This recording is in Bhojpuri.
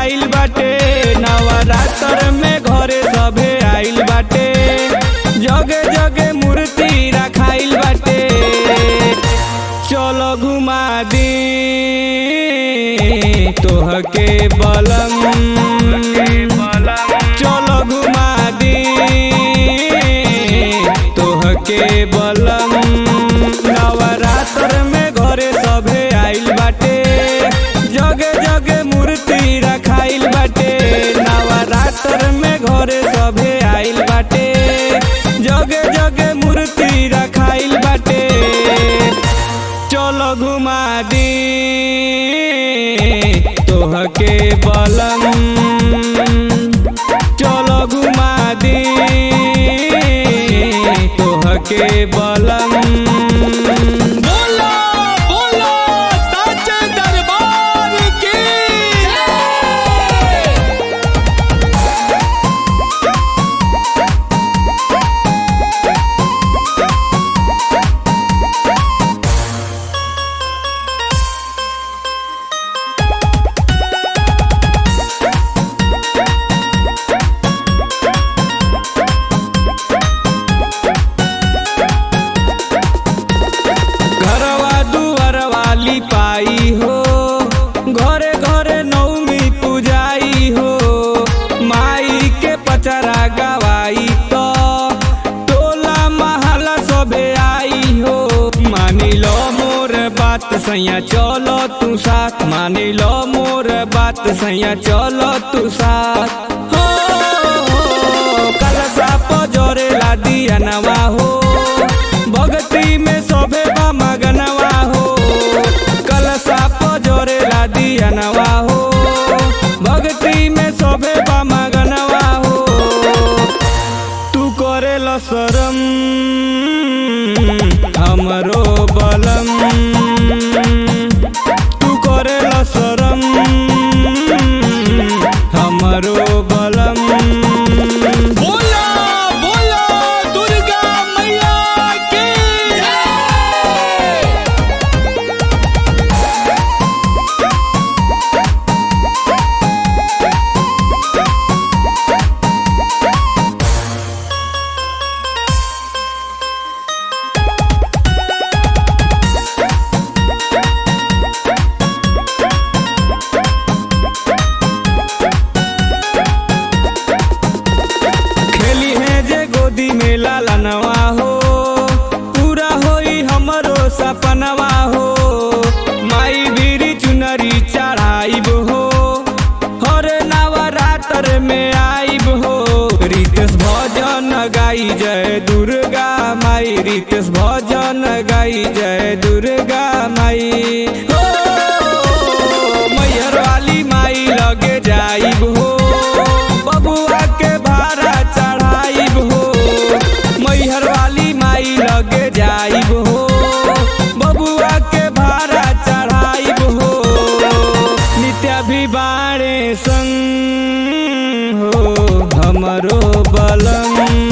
आइल बाटे नवरात्र में घरे सभे आइल बाटे जगे जगे मूर्ति रखाइल बाटे चलो घुमा दी तोहके बलम चलो घुमा दी तोहके बलम नवरात्र में घरे सभे आइल बाटे जगे जगे मूर्ति रखाइल बाटे नवरात्र में घरे सभे आइल बाटे जगे जगे मूर्ति रखाइल बाटे चलो घुमा दी तोहके बलम चलो घुमा दी तोहके बलम बोलो बोलो सच दरबार की घरवा दुआर वाली पाई हो घरे घरे नौमी पूजाई हो माई के पचरा गवाई तो टोला महला सबे आई हो मानी लो मोर बात सैया चलो तू साथ मानी लो मोर बात सैया चलो तू साथ हो कलसा पजोरे ला दिया नवा हो भगती में सोभे बा मगनवा हो कलसा पजोरे ला दिया नवा हो भगती में सोभे बा मगनवा हो तू करे ल शरम हमरो बलम तू करे ल शरम हमरो बलम बोलो बोलो दुर्गा मैया की खेली है जे गोदी में लाला नवा हो पूरा होई हमरो सपनवा हो माई बीरी चुनरी चढ़ाइब हो हर नवरात्र में आइब हो रितेश भजन गाई जय दुर्गा माई रितेश भजन गाई जय दुर्गा माई हो मैहर वाली माई लगे जाइब हो बबुआ के भाड़ा चढ़ाइब हो मैहर वाली माई लगे जाइब हो बबुआ के भाड़ा चढ़ाइब हो नित्या भी बाणे संग हो हमरो बलम